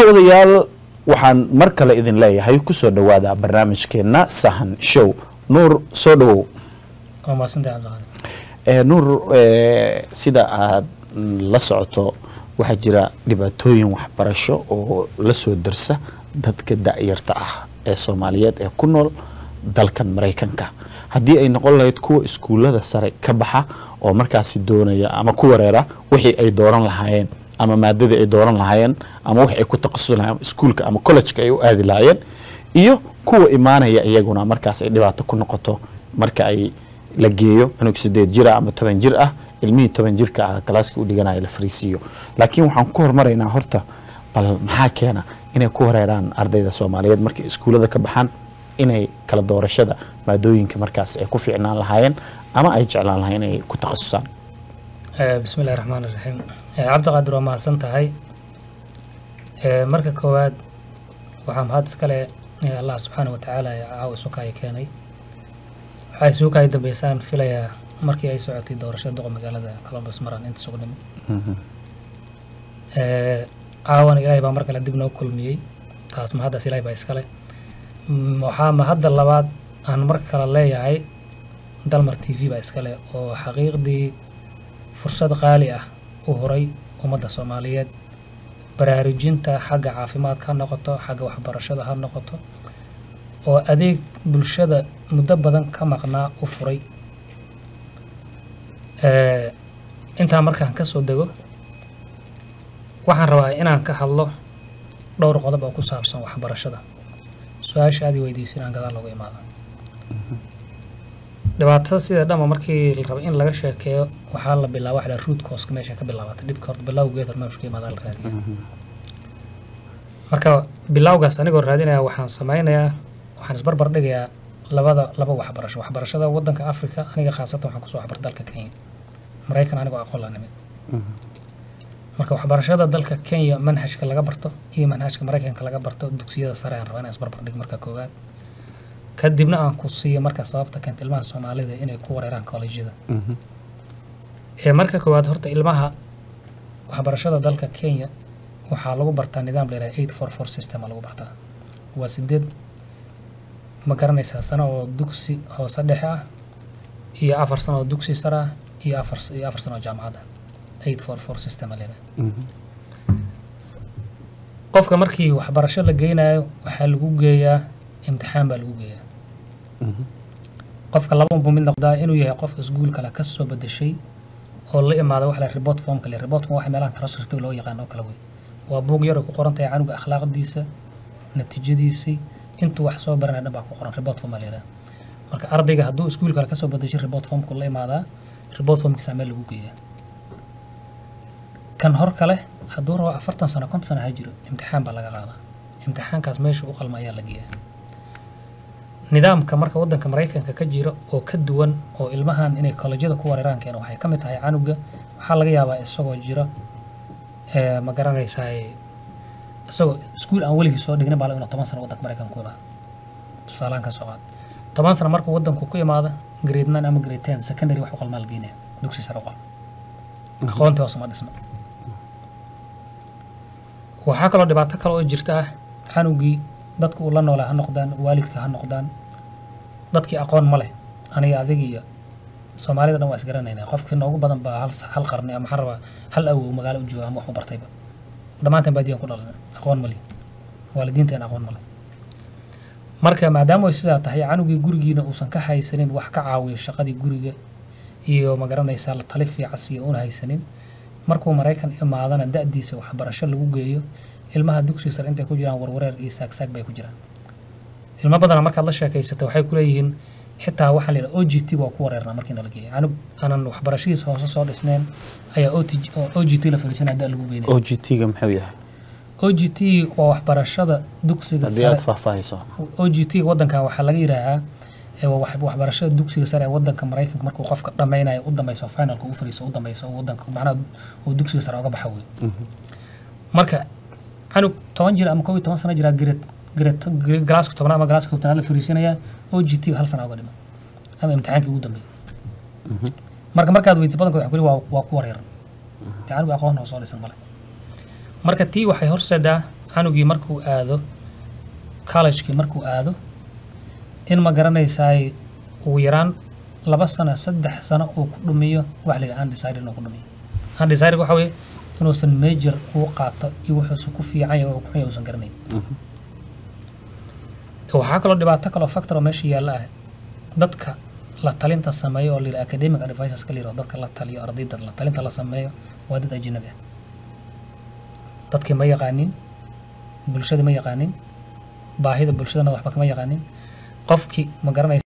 daawadayaal waxaan mar kale idin leeyahay kusoo dhowaada barnaamijkeenna sahan show nuur soo dhowow waa mahadsantay cabdiqaadir Eh, nuur eh, sida aad mm, la socoto waxaa jira dhibaatooyin waxbarasho oo la soo darsa dadka da'yarta ah ee soomaaliyeed ee ku nool dalkan maraykanka haddii ay noqon lahayd kuwa iskuullada sare ka baxa oo markaasi doonaya ama ku wareera wixii ay dooran lahaayeen ama maadadii ay dooran lahaayeen ama wixii ay ku takhasusi lahaayeen iskuulka ama kollejka ay u aadi lahaayeen iyo kuwa imaanaya iyaguna markaas ay dhibaato ku noqoto marka ay la geeyo cunug sideed jir ah ama toban jir ah ilmihii toban jirka ah galaaskii u dhiganaya la fariisiiyo laakiin waxaan ku hormaraynaa horta bal maxaa keena inay ku horeeraan ardayda soomaaliyeed markay iskuullada ka baxaan inay kala doorashada maadooyinka markaas ay ku fiicnaan lahaayeen ama ay jeclaan lahayen inay ku takhasusaan Eh, bismi illahi raxmaan iraxiim Eh, cabdiqaadir waa mahadsan tahay Eh, marka koowaad waxaa mahad iskale eh, allah subxaana watacaala ee caawa isukaayo keenay waxaa isukaayo dambeysaan filayaa markii ay socotay doorashada doqa magaalada columbus maran inta sugu nimid Eh, caawana ilaahay baa mar kale dib noo kulmiyey taas mahaddaas ilaahay baa iskale Mm, waxaa mahadda labaad aan mar kale leeyahay dalmar t v baa iskale oo xaqiiqdii fursad qaali ah u horay ummadda soomaaliyeed baraarujinta xagga caafimaadka ha noqoto xagga waxbarashada ha noqoto oo adeeg bulshada muddo badan ka maqnaa u furay Eh, intaa markaan ka soo dego waxaan rabaa inaan ka hadlo dhowr qodob oo ku saabsan waxbarashada su-aasha aad i weydiiso inaan gadaal looga imaado dhibaatada sida dhama markii la rabo in laga sheekeeyo waxaa la bilaaba waxa la root causka meesha ka bilaabatay dhibka horta bilowgeed hor meeshu ka imaadaa la raadiya marka bilowgaas anigoo raadinaya waxaan sameynayaa waxaan isbarbar dhigayaa labada laba waxbarasho waxbarashada wadanka africa aniga khaasatan waxaan kusoo waxbarta dalka kenya maraykan anigoo aqoon la nimid marka waxbarashada dalka kenya manhajka laga barto iyo manhajka maraykanka laga barto dugsiyada sare aan rabaa inaan isbarbar dhig marka koowaad kadibna aan ku siiyo marka sababta keenta ilmaha soomaalida inay ku wareeraan kollejyada ee marka koowaad horta ilmaha waxbarashada dalka kenya waxaa lagu bartaa nidaam la yidhaha eight four four system aa lagu bartaa waa sideed ma garanaysaa sano oo dugsi hoose dhexe ah iyo afar sano oo dugsi sare ah iyo afar iyo afar sano oo jaamacad ah eight four four system aa la yidhaha qofka markii waxbarasho la geynayo waxaa lagu geeyaa imtixaan baa lagu geeyaa qofka laba buu mid noqdaa inuu yahay qof iskuul kale ka soo bedeshay oo la imaada waxa la report form kale report form waxa meelaha transcript loo yaqaan oo kale wey waa buug yar oo ku qoran tahay canuga akhlaaqdiisa natiijadiisii intuu wax soo baranaya dhan baa ku qoran report form baa la yidhaha marka ardayga hadduu iskuul kale kasoo bedeshay report formku la imaadaa report formkiisa meel lagu geeyaa kan hor kale hadduu rabo afartan sano konton sano ha jiro imtixaan baa laga qaadaa imtixaankaas meesha u qalma ayaa la geeyaa nidaamka marka wadanka maraykanka ka jira oo ka duwan oo ilmahan inay kollejyada ku wareeraan keena waxay ka mid tahay canuga waxaa laga yaabaa isagoo jira ee, ma garanaysaa isagoo iskuul aan weligii soo dhignin baa laga inuu toban sano wadanka maraykanka ku imaado tusaalahan ka soo qaad toban sano markuu wadanku ku imaado grade nine ama grade ten secondary wax u qalmaa la geynaya dugsi sare u qalma aqoontii hoose ma dhisno waxaa kaloo dhibaato kale oo jirta ah canugii dadku uu la noolaa ha noqdaan waalidka ha noqdaan dadkii aqoon ma leh aniga adig iyo soomaalida dhan waa isgaranaynaa qofkii noogu badan baa hal, hal qarni ama maxaan rabaa hal awow magaalo u jooga ama wax u bartayba dhammaanteen baadiyan ku dhalan aqoon ma leh waalidiinteen aqoon ma leh marka maadaama ay sidaa tahay canugii gurigiina uusan ka haysanin wax ka caawiyo shaqadii guriga iyo ma garanaysaa la tali fiicas iyo una haysanin markuu maraykan imaadana da-diisa waxbarasho lagu geeyo ilmaha dugsiga sare intay ku jiraan warwareer iyo saagsaag bay ku jiraan ilmo badana markaad la sheekaysata waxay ku leeyihiin xitaa waxaa la yidhaha o g t waa ku wareernaa markii nala geeyo canug aanan waxbarashadiisa hoose soo dhisneen ayaa o t o g t la fariisanaya da lagu geynaya o g t-ga muxuu yahay o g t waa waxbarashada dugsiga haddii aad sare faahfaahayso o g t wadankan waxaa laga yidhaahaa ee waa wax- waxbarashada dugsiga sare ee wadanka maraykanka markuu qofka dhammaynayo u dambayso finalka u fariiso u dambayso oo wadanka macnaha uu dugsiga sare uga baxa wey marka canug toban jir ama kow iyo toban sano jiraa grade grade grade- galaaska tobnaad ama galaaska tobnaad la fariisinaya o g t hal sana uga dhima ama imtixaankii ugu dambeeyay marka markaad weydiso badankood waxa ku leeyihin waa waa ku wareeran dee canug aqoon oo soo dhisan male marka tii waxay horseedaa canugii markuu aado collegekii markuu aado in ma garanaysaay ugu yaraan laba sano saddex sano uu ku dhumiyo wax liga undecided inuu ku dhumiyo undecided waxa weeye inuusan major uu qaato iyo wuxuusan ku fiican yahay oo ku xun yahay uusan garanayn waxaa kaloo dhibaato kaloo factor oo meesha yaalla ah dadka la talinta sameeyo oo layidhaha academic advisors ka layidhaho dadka la taliyo ardayda la talinta la sameeyo waa dad ajnabi ah dadkii ma yaqaanin bulshada ma yaqaanin baahida bulshadana waxba kama yaqaanin qofkii ma garanaysa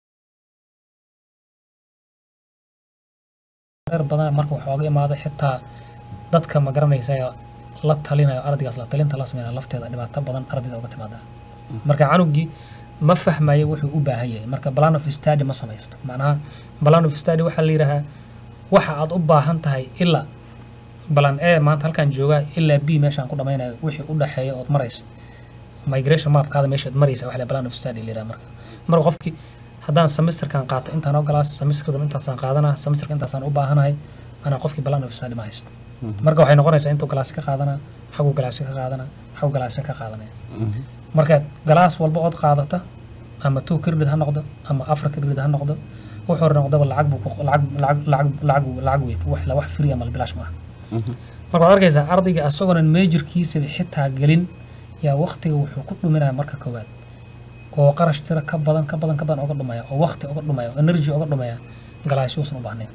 reer badan marka waxooga imaado xitaa dadka ma garanaysa la talinayo ardaygaas la talinta la sameynaya lafteeda dhibaato badan ardayda uga timaada marka canugii ma fahmayo wuxuu u baahan yahay marka plan of study ma samaysto macnaha plan of study waxaa la yidhaahaa waxa aad u baahan tahay ilaa balan e maanta halkaan joogaa ilaa b meeshaan ku dhamaynayo wixii u dhexeeya ood marayso migration mapkaada meeshaad maraysa waxa la plan of study la yidhaha marka marka qofkii haddaan semesterkan qaato intaan oo galaas semesterkan intaasaan qaadanaa semesterka intaasaan u baahanahay anaa qofkii plan of study ma haysto marka waxay noqonaysaa intuu galaasi ka qaadanaa xaguu galaasi ka qaadanaa xaguu galaasi ka qaadanaya marka galaas walba ood qaadata ama two credit ha noqdo ama afar credit ha noqdo wuxuu noqdaba lacag buu ku- lacag lacag lacag lacag lacag wey wax la wax free ama bilaash maaha marka waxaad arkaysaa ardayga asagoonan majorkiisaba xitaa gelin yaa waqtiga wuxuu ku dhuminaya marka koowaad oo qarash tira ka badan ka badan ka badan oga dhumaya oo waqti oga dhumaya oo energy oga dhumaya galaasyo uusan u baahnayn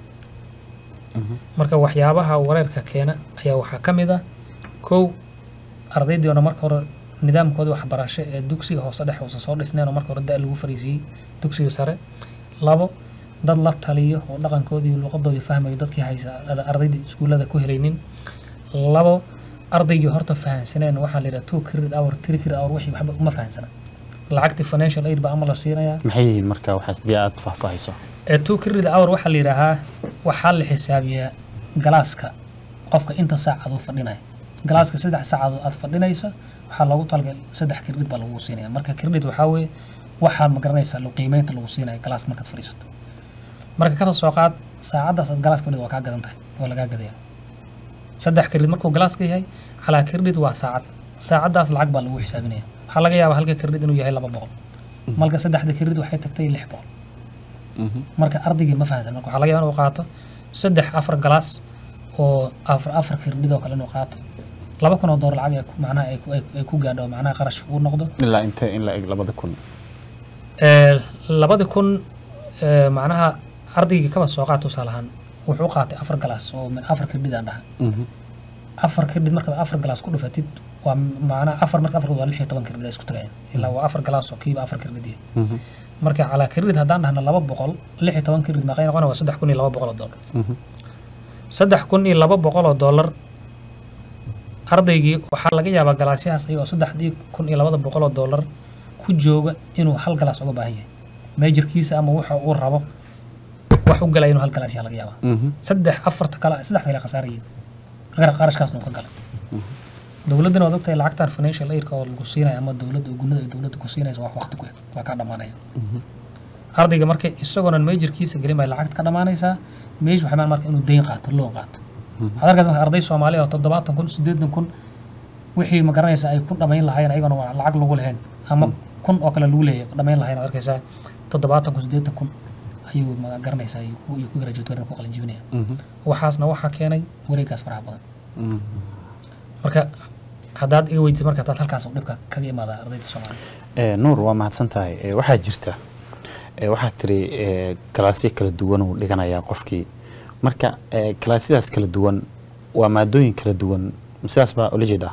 marka waxyaabaha wareerka keena ayaa waxaa ka mid ah kow ardaydiona marka hore nidaamkooda waxbarasho ee dugsiga hoose dhexe uusan soo dhisneen oo marka hore da' lagu fariisiiyey dugsiga sare labo dad la taliyo oo dhaqankoodii iyo luqadoodii fahmayo dadkii haysa ardaydii iskuullada ku helaynin labo ardaygii horta fahansaneen waxaa la yidhaha two credit hour three credit hour wixii waxba uma fahansana lacagtii financial aid baa ama la siinayaa maxay yihiin marka waxaas dii aad faahfaahayso ee two credit hour waxaa la yidhaahaa waxaa la xisaabiyaa galaaska qofka inta saacad uu fadhinayo galaaska saddex saacadood aad fadhinaysa waxaa loogu talagalay saddex credit baa lagu siinaya marka credit waxaa weeye waxaa ma garanaysaa lu- qiimeynta lagu siinaya galaas markaad fadhiisato marka kaba soo qaad saacaddaas aad galaas fadhida waa kaa gadan tahay waa lagaa gadaya saddex credit markuu galaaska yahay calaa credit waa saacad saacaddaas lacag baa lagu xisaabinaya waxaa laga yaabaa halka credit inuu yahay laba boqol malka saddexda credit waxay tagtay lix boqol marka ardaygii ma fahansan marka waxaa laga yaabaa inuu qaato saddex afar galaas oo afar afar credit oo kale inuu qaato laba kun oo doolar lacag ay ku- macnaha ay ku- ay ku- ay ku gaadho oo macnaha qarash uu noqdo ilaa intee in la eg labada kun Ee, labadi kun ee, macnaha ardaygii kaba soo qaata tusaale ahaan wuxuu qaatay afar galaas oo min afar credit aan dhaha afar credit markaad afar galaas ku dhufatid waa macnaha afar marka afar waa lix iyo toban credit ay isku tagayaan ilaa waa afar galaas oo kiiba afar credit yahay marka calaa credit haddaan dhahno laba boqol lix iyo toban credit maqay noqona waa saddex kun iyo laba boqol oo dollar saddex kun iyo laba boqol oo dollar ardaygii waxaa laga yaabaa galaasyahaas ayagoo saddexdii kun iyo labada boqol oo dollar ku jooga inuu hal galaas uga baahan yahay majorkiisa ama waxa uu rabo wax u galaya inuu hal galaas yaha laga yaabaa saddex afarta kale saddexda kale khasaarayay qar- qarashkaasna uu ka galay dowladdana waad ogtahay lacagtan financial aidka oo lagu siinayo ama dowladda gunada ay dowladda ku siinaysa wax waqti ku eg waa kaa dhammaanaya ardayga marka isagoonan majorkiisa gelin bay lacagta ka dhammaanaysaa meesha waxay maan marka inuu deyn qaato loon qaato waxaad arkaysa marka arday soomaaliya oo toddobaatan kun siddeetan kun wixii ma garanaysa ay ku dhamayn lahayn ayagona waa lacag lagu lahayn ama kun oo kale lagu leeyahay dhamayn lahayn aad arkaysaa toddobaatan kun siddeetan kun ayuu ma garanaysaa ayuu ku ayuu ku graduate garan ku qalin jibinaya waxaasna waxaa keenay wareegaas faraha badan marka haddaad iga weydiisa marka taas halkaas uu dhibka kaga imaada ardayda soomaaliya Eh, nuur waa mahadsan tahay Eh, waxaa jirta eh, waxaad tiri eh, galaasyo kala duwan uu dhiganayaa qofkii marka eh, galaasyadaas kala duwan waa maadooyin kala duwan sidaas baa ula jeeda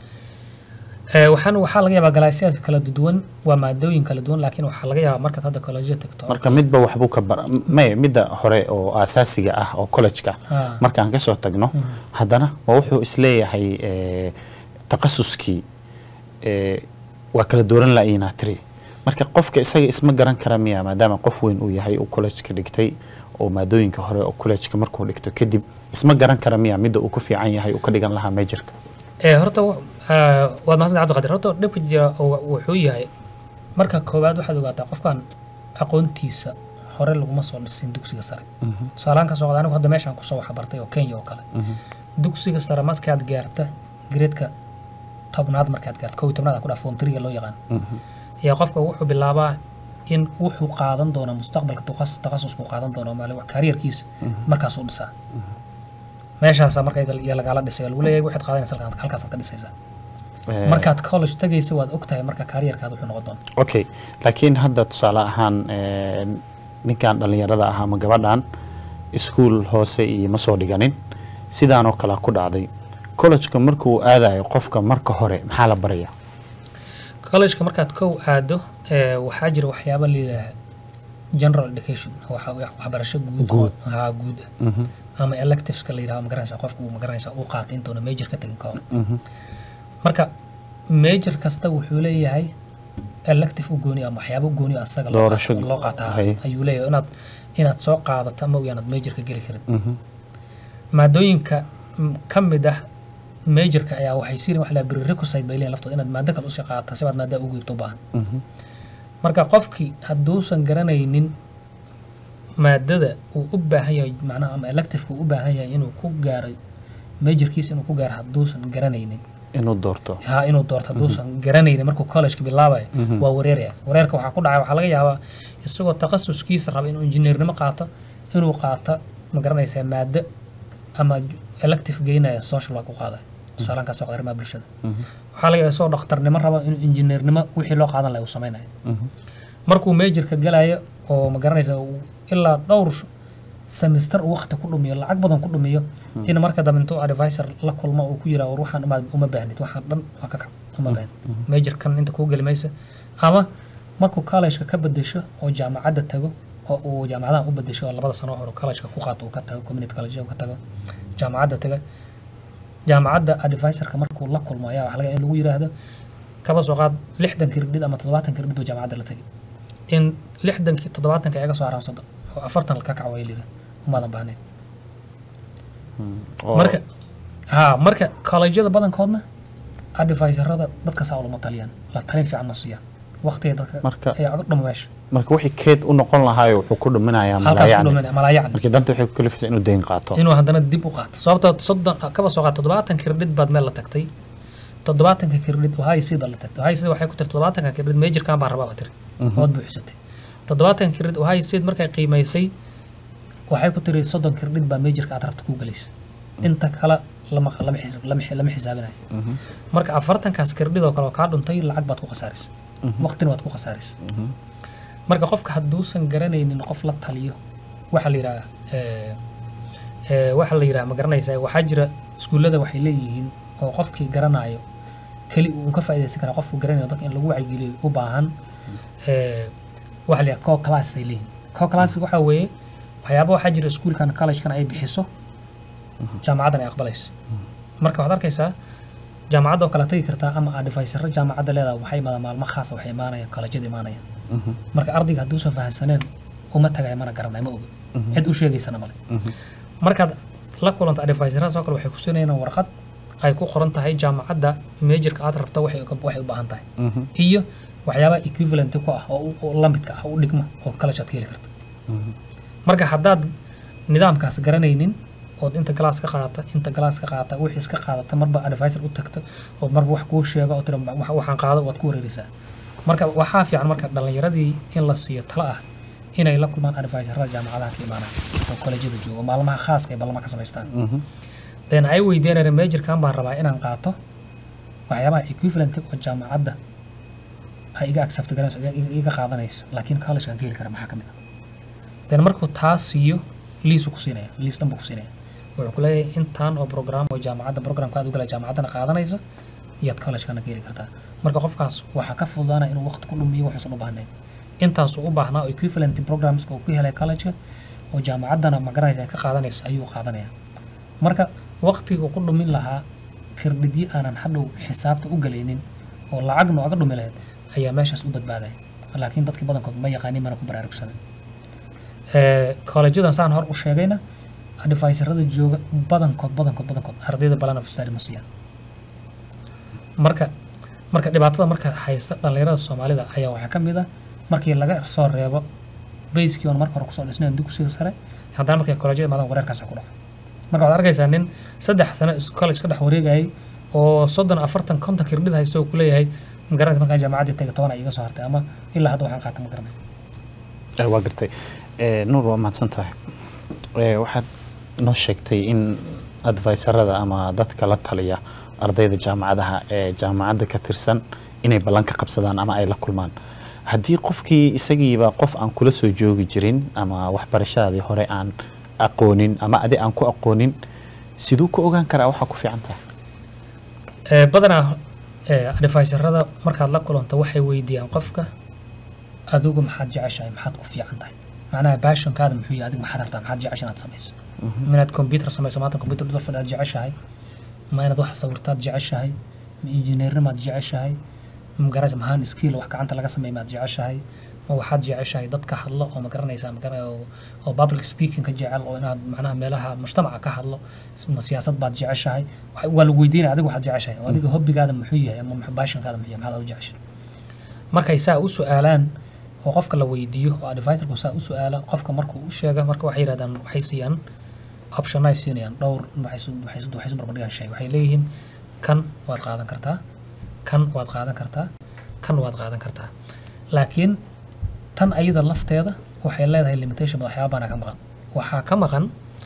Ee, waxaan waxaa laga yaabaa galaasyadas kala duwan waa maadooyin kala duwan laakiin waxaa laga yaabaa markaad hadda kollejiya tagto marka midba waxbuu ka bar may midda hore oo asaasiga ah oo college-ka Ah. markaan ka soo tagno haddana waa wuxuu isleeyahay eh, takhasuskii eh, waa kala dooran la'inaa tiri marka qofka isaga isma garan kara miya maadaama qof weyn uu yahay uu college-ka dhigtay oo maadooyinka hore oo college-ka markuu dhigto kadib isma garan kara miya midda uu ku fiican yahay uu ka dhigan lahaa majorka ee horta wa- ah, waad mahadsan cabdiqadir horta dhibka jira oo wuxuu yahay marka koowaad waxaad ogaataa qofkan aqoontiisa hore laguma soo dhisin dugsiga sare tusaalahaan ka soo qada anigu hadda meeshaan kusoo waxa bartay oo kenya oo kale dugsiga sare markaad gaarta gradeka tobnaad markaad gaarto kow iyo tobnaad aan ku dhaha form three loo yaqaan ayaa qofka wuxuu bilaabaa in wuxuu qaadan doono mustaqbalka takhas- takhasusku qaadan doono maali kariyarkiisa markaasuu dhisaa meeshaasaa marka iyo lagaala dhisay oo lagu leeyahay waxaad qaadanaysa halkaan- halkaasaad ka dhisaysaa Eh, markaad college tagaysa waad ogtahay marka kariyarkaada wuxuu noqon doona okay laakiin hadda tusaale ahaan eh, ninkan dhallinyarada ah ama gabadhan iskuul hoose iyo ma soo dhiganin sidaanoo kale ku dhacday college-ka markuu aadayo qofka marka hore maxaa la baraya collegeka markaad kow aado ee, waxaa jira waxyaaba la yidhaaha general education waxa- wax- waxbarasho guud Guud. haa guud ah Mhm, ama electiveska la yidhaha magaranaysa qofku uu magaranaysa uu qaatay intuuna major ka tagin ka hor mhm, marka major kasta wuxuu leeyahay elective u gooni ama waxyaabo u gooni ah asaga loo Doorasho qaato- loo qaataa hay. ayuu leeyahay inaad inaad soo qaadato ama inaad major ka geli karin mhm, maadooyinka mm, ka mid ah majorka ayaa waxay siin wax la prerequisite bay leeyihin laftooda inaad maado kale usii qaadata si baad maada ugu gudubto u baahan mhm, marka qofkii hadduusan garanaynin maadada uu u baahan yahay macnaha ama electiveka uu u baahan yahay inuu ku gaaro majorkiisa inuu ku gaaro hadduusan garanaynin inuu doorto ha inuu doorto hadduusan garanaynin markuu collegeka bilaabayo Mhm. waa wareeraya wareerka waxaa ku dhacay waxaa laga yaabaa isagoo takhasuskiisa raba inuu injineernimo qaato inuu qaato ma garanaysaa maado ama j- elective geynaya social work u qaadayo tusaalaan kaasoo qada arrimaha bulshada Mhm, waxaa laga yaabaa isagoo dhakhtarnimo raba inuu injineernimo wixii loo qaadan lahay uu samaynayo mhm, markuu majorka galayo oo ma garanaysa uu ilaa dhowr semester uu waqti ku dhumiyo lacag badan ku dhumiyo in marka dambe intuu advisor la kulmo uu ku yiraa war waxaan uma, uma baahnid waxaan dhan waa ka kac uma baahnid majorkan inta kuu geli maysa ama markuu collegeka ka bedesho oo jaamacadda tago oo uu jaamacadaha u bedesho oo labada sano hore collegeka ku qaato uu ka tago community college uu ka tago jaamacadda taga jaamacadda advisorka markuu la kulmo ayaa waxa laga yaabaa in lagu yiraahdo kaba soo qaad lixdan kirdhid ama toddobaatan kirdhid buu jaamacadda la tagay in lixdankii toddobaatanka iga soo haraan soddon oo afartan ka kac way lihi umaadan baahnayn mhm. Oo- marka ha marka collegeada badankoodna advisorada dadka saa ulama taliyaan la talin fiican ma siiyaan waqtiga dadka Marka- ayaa uga dhuma meesha marka wixii keed u noqon lahaayo wuxuu ku dhuminayaa halkaas ku malaayacni dhumin malaayacni markii danta waxay ku kalifaysaa inuu deyn qaato inuu haddana dib u qaato sababtoo soddon kaba soo qaad toddobaatan kirdhid baad meel la tagtay toddobaatanka kirdhid ohio seed baad la tagtay ohio seed waxay ku tiri toddobaatanka kirdhid majorkan baan rabaa baa tiri Mhm. ood buuxsatay toddobaatanka kirdhid ohio seed markay qiimaysay waxay ku tiri soddon kirdhid baa majorka aad rabta kuu galaysa inta kale lama lama xis- lama xi- lama xisaabinayo Mhm, marka afartankaas kirdhid oo kale oo kaa dhuntay lacag baad ku khasaaraysa waqtina waad ku khasaaraysa mhm, marka qofka hadduusan garanaynin qof la taliyo waxaa la yidhaha eh, eh, waxaa la yidhaha ma garanaysaa waxaa jira iskuullada waxay leeyihiin oo qofkii garanayo keli uu ka faa'iidaysan karaa qofku garanayo dadka in lagu wacyigeliyo u baahan eh, waxaa la yidhaha co class ay leeyihiin co class waxaa weeye waxyaaba waxaa jira iskuulkan collegekan ay bixiso jaamacaddan ay aqbalayso marka waxaad arkaysaa jaamacadda oo kale tagi kartaa ama advisoro jaamacadda leedaha waxay imaadaan maalmo khaasa waxay imaanayaan collegeada imaanayaan mhm, marka ardayga hadduusan fahansaneen uma tagayo mana garanayo ma oga cid u sheegaysana male mhm, markaad la kulanto advisoradaas oo kale waxay ku siinayaan warqad ay ku qoran tahay jaamacadda majorka aad rabta waxay uga- waxay u baahan tahay mhm, iyo waxyaabaha equivalent ku ah oo u- oo la midka ah u dhigma oo college aad ka heli karta mhm. marka haddaad nidaamkaas garanaynin ood inta galaas ka qaadata inta galaas ka qaadata wixii iska qaadata marba advisor u tagta oo marba wax kuu sheego oo tira "Wax- waxaan qaado waad ku wareereysaa marka waxaa fiican marka dhallinyaradii in la siiyo talo ah inay la kulmaan advisorada jaamacadaha ka imaanaya oo kolejyada jooga oo maalmaha khaaska ay ballama ka samaystaan Mhm, then ay weydiinayaan majorkan baan rabaa inaan qaato waxyaabaha equivalent oo jaamacadda ay iga accept garanayso iga- iga iga qaadanayso laakiin collegekan ka heli kara maxaa ka mid ah then markuu taa siiyo liisu ku siinaya liis dhan buu ku siinaya wuxuu ku leeyahay intaan oo program oo jaamacadda programka aad u gala jaamacaddana qaadanayso iyaad collegekana ka heli kartaa marka qofkaas waxaa ka fududaana inuu waqti ku dhumiyo waxuusan u baahnayn intaasuu u baahnaa oo equivalent programska uu ku helay collegeka oo jaamacaddana magaranaysa ay ka qaadanayso ayuu qaadanaya marka waqtiga ku dhumin lahaa kirdhidyo aanan hadhow xisaabta u galaynin oo lacag nooga dhumi lahayd ayaa meeshaas u badbaadaya laakiin dadkii badankood ma yaqaanin mana ku baraarugsanin kollejadan saan hor u sheegayna advisorada jooga badankood badankood badankood ardayda balan of study ma siiyaan marka marka dhibaatada marka haysta dhallinyarada soomaalida ayaa waxaa ka mid ah markii laga soo reebo bayskii oon marka hore kusoo dhisnayn dugsiga sare haddana markay kollejyada imaadaan wareerkaasa ku dhaca marka waxaad arkaysaa nin saddex sano is- college ka dhex wareegayay oo soddon afartan konton kirdhid haysta oo kuleeyahay ma garanaysa markaan jaamacaddii tagay toban ay iga soo hartay ama ilaa hadda waxaan qaata ma garanay Eh, waa gartay Eh, nuur waa mahadsan tahay Eh, waxaad noo sheegtay in adviserada ama dadka la taliya ardayda jaamacadaha ee jaamacadda ka tirsan inay ballan ka qabsadaan ama ay la kulmaan haddii qofkii isagiiba qof aan kula soo joogi jirin ama waxbarashadaadii hore aan aqoonin ama adi aan ku aqoonin siduu ku ogaan karaa waxaa ku fiican tahay Ee, badanaa ee, adviserada markaad la kulanto waxay weydiiyaan qofka adigu maxaad jeceshahay maxaad ku fiican tahay macnaha baashonkaada muxuu yahay adiga maxaad rabtaa maxaad jecesha inaad samayso ma inaad computer samayso maanta computer dhulfad aad jeceshahay ma inaad wax sawirtaad jeceshahay ma injineernimaad jeceshahay ma garanaysa mahaan skill wax gacanta laga sameeya maad jeceshahay ma waxaad jeceshahay dad ka hadlo oo ma garanaysa ma garan oo oo public speaking ka jecel oo inaad macnaha meelaha mujtamaca ka hadlo ma siyaasad baad jeceshahay Waxa- waa lagu weydiinaya adiga waxaad jeceshahay oo adiga hobbigaada muxuu yahay ama muxuu- baashonkaada muxuu yahay maxaad aad u jeceshahay markay saa u su-aalaan oo qofka la weydiiyo oo adviserku saa u su-aala qofka markuu u sheega marka waxay yidhahdaan waxay siiyaan option ay siinayaan dhowr waxay su- waxay su- waxay su barbardhigaan shay waxay leeyihiin kan waad qaadan kartaa kan waad qaadan kartaa kan waad qaadan kartaa laakiin tan ayada lafteeda waxay leedahay limitation waxyaaba baana ka maqan waxaa ka maqan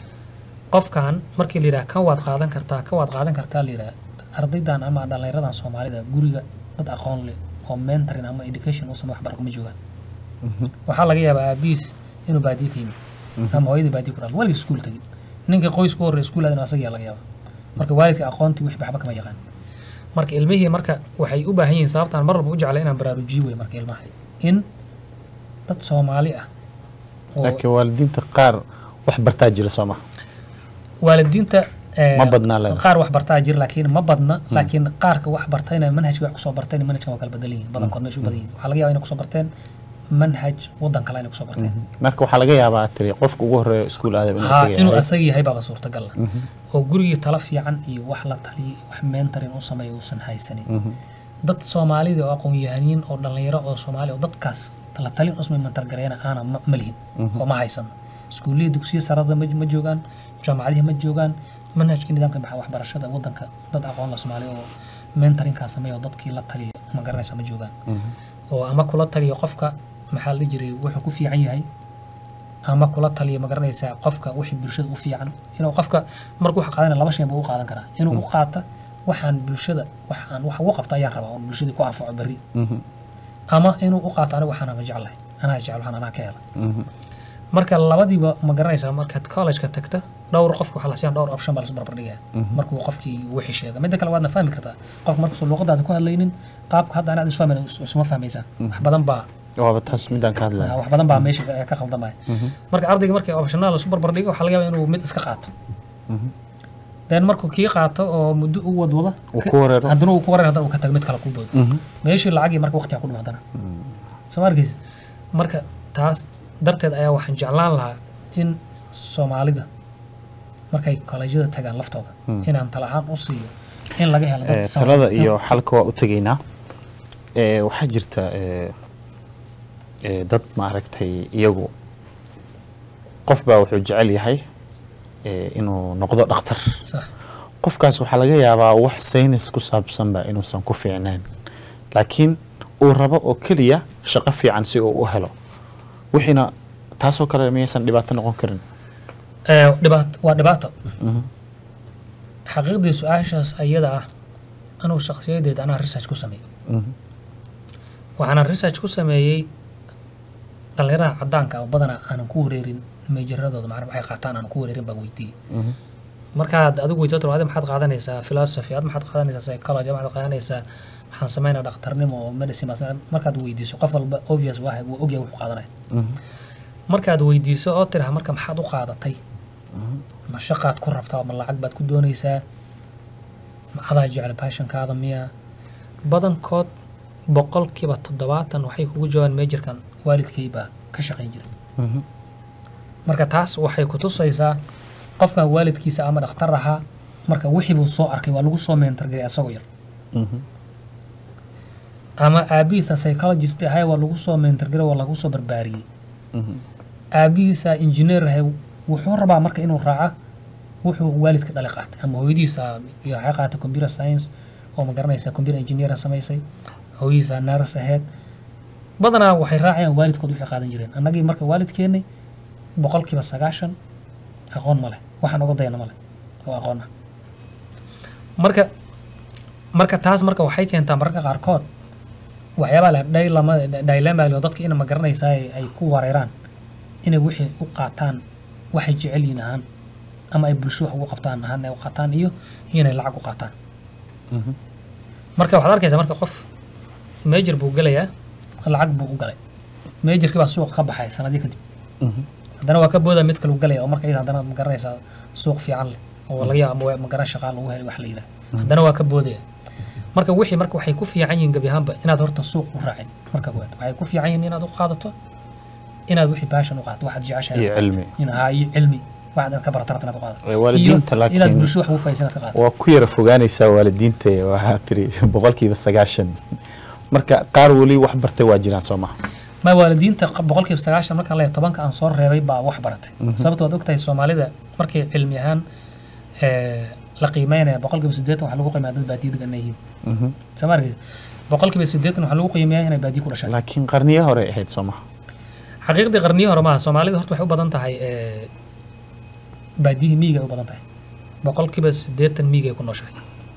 qofkan markii la yidhaha kan waad qaadan kartaa kan waad qaadan kartaa la yidhaha ardaydan ama dhallinyaradan soomaalida guriga dad aqoon leh oo mentoring ama education u samey waxbar kuma joogaan waxaa laga yaabaa aabihiis inuu baadiye ka yimid ama hooyadii baadiye ku dhal weligiis iskuul tegin ninka qoysku horreya iskuul aadin asagaa laga yaaba marka waalidka aqoontii wixii waxba kama yaqaan marka ilmihii marka waxay u baahan yihiin sababtaan mar walba u jeclay inaan baraarujiyo wey marka ilmaha in dad soomaali ah oo laakiin waalidiinta qaar wax bartaa jira soo maha waalidiinta eh, Ma badnaa leedahay. qaar wax bartaa jira laakiin ma badna laakiin qaarka wax bartayna manhajka wax kusoo barteen manhajkan waa kala badan yihiin badankood meesha u badan yihiin waxaa laga yaabaa inay kusoo barteen manhaj wadan kale inay kusoo barteen marka waxaa laga yaabaa tiri qofka ugu horeeya iskuul aadab inuu ha isaga inuu yahay. asaga yahay baaba suurtagal ah oo gurigii tala fiican iyo wax la taliyay wax mentoring u sameeya uusan haysanin Mhm. dad soomaalida oo aqoon-yahaniin oo dhallinyaro oo soomaali oo dadkaas la talin usmay mantargareena aana ma ma lihin oo ma haysano iskuullihii dugsiya sarada ma ma joogaan jaamacadihi ma joogaan manhajkii nidaamka maxa waxbarashada wadanka dad aqoon la soomaali oo mentoringkaa sameeya oo dadkii la taliya ma garanaysa ma joogaan Mhm. oo ama kula taliya qofka maxaa la dhihi jiray wuxuu ku fiican yahay ama kula taliya ma garanaysaa qofka wixii bulshada u fiican inuu qofka markuu wax qaadanaya laba shay buu u qaadan karaa inuu u qaata waxaan bulshada waxaan wax ugu qabta ayaan rabaa oo bulshadii ku anfaco berri Mhm. ama inuu u qaato aniga waxaan ama jeclahay anaa jecel waxaan anaa ka hela Mhm. marka labadiiba ma garanaysaa markaad college-ka tagta dhowr qofka waxaa la siiyan dhowr option baa lasu barbardhigaya markuu qofkii wixii sheega midda kale waadna fahmi kartaa qofka markasuu luuqadaada ku hadlaynin qaabka hadda anaad isfahmayn isuma fahmaysaan wax badan baa waaba taas midaan ka hadlaya wax badan baa meesha ka- ka khaldamaya marka ardayga markii optional lasu barbardhigo waxaa laga yaabaa inuu mid iska qaato Mhm. then markuu kii qaato oo muddo u wadwada Uu ku wareero. haddana uu ku wareer haddana uu ka tago mid kale kuu boodo Mhm. meeshii lacagii marka waqtiga ku dhuma haddana soo ma arkaysa marka taas darteed ayaa waxaan jeclaan lahaa in soomaalida markay kolejyada tagaan laftooda inaan tala ahaan u siiyo in laga helo dad Eh, Soomaali- talada iyo xalka waa u tegaynaa Eh, waxaa jirta eh, eh, dad maaragtay iyagu qof baa wuxuu jecel yahay eh, inuu noqdo dhakhtar sax qofkaas waxaa laga yaabaa wax saynis ku saabsanba inuusan ku fiicnayn laakiin uu rabo oo keliya shaqo fiican si uu u helo wixiina taasoo kale miyaysan dhibaato noqon karin Eh, dhibaato waa dhibaato Mhm. xaqiiqdii su-aashaas ayada ah anuu shakhsiyadeed anaa research ku sameeyey Mhm. waxaana research ku sameeyey dhallinyarada caddaanka oo badanaa aanan ku wareerin meejaradooda macna waxay qaataan aanan ku wareerin baan weydiiyey Mhm. markaad adigu weydiisato adi maxaad qaadanaysaa philosophy ad maxaad qaadanaysaa psychology ad maxaad qaadanaysaa maxaan sameynaa dhakhtarnimo oo medicine baan sameynaa markaad weydiiso qof walba obvious waa wuu ogyahay wuxuu qaadanaya Mhm. markaad weydiiso oo tiraha marka maxaad u qaadatay ma shaqaad ku rabtaa ma lacag baad ku doonaysaa ma adaa jecel passionkaada miya badankood boqolkiiba toddobaatan waxay kugu jawaabaan meejarkan waalidkay baa ka shaqayn jiray Mhm. marka taas waxay ku tusaysaa qofkan waalidkiisa ama dhakhtar ahaa marka wixii buu soo arkay waa lagu soo meentargelay asagoo yar Mhm. ama aabihiisa psychologist ahay waa lagu soo meentargelay waa lagu soo barbaariyey Mhm. aabihiisa engineer ahay wuxuu rabaa marka inuu raaca wuxuu waalidka dhali qaatay ama hooyadiisa iyo waxay qaatay computer science oo ma garanaysa computer engineer samaysay hooyadiisa nurse ahayd badanaa waxay raacayaan waalidkood waxay qaadan jireen annagii marka waalidkeennay boqolkiiba sagaashan aqoon ma leh waxaan uga dayana ma leh oo aqoon ah marka marka taas marka waxay keentaa mararka qaarkood waxyaabaa leh dhaylama dilemma dadka ina ma garanaysaa ay ay ku wareeraan inay wixii u qaataan waxay jecel yihiin ahaan ama ay bulsho wax ugu qabtaan ahaan ay u qaataan iyo inay lacag u qaataan marka waxaad arkaysaa marka qof major buu gelayaa lacag buu u galay majorkii baa suuq ka baxay sanadii kadib haddana waa ka booda mid kale u galaya oo marka iyada haddana ma garanaysaa suuq fiican leh oo laga yaabo ama ma garan shaqaa lagu helay wax la yidhaha haddana waa ka boodaya marka wixii marka waxay ku fiican yihiin gebi ahaanba inaad horta suuq u raacin marka koowaad waxay ku fiican yihiin inaad u qaadato inaad wixii baashan u qaadato waxaad jeceshahay iyo cilmi in haa iyo cilmi waxaad aad ka barato rabta inaad u qaadato Ee, waalidiinta iyo laakiin- inaad bulsho wax ugu faa'iidaysan inaad ka qaadato waa ku yara fogaanaysaa waalidiinta waxaa tiri boqolkiiba sagaashan marka qaar weli wax bartay waa jiraan soo maha ma waalidiinta qa- boqolkiiba sagaashan markaan leeyahay tobanka aan soo reebay baa wax baratay sababto waad ogtahay soomaalida markay cilmi ahaan eh, la qiimeynaya boqolkiiba siddeetan waxaa lagu qiimeeya dad baadiya degan yihiin soo ma arkaysa boqolkiiba siddeetan waxaa lagu qiimeeyaa inay baadiya ku dhashaan laakiin qarniyo hore ahayd soo maha xaqiiqdii qarniyo hore maaha soomaalida horta waxay u badan tahay eh, baadiyihii miyiga ay u badan tahay boqolkiiba siddeetan miyigay ku nooshahay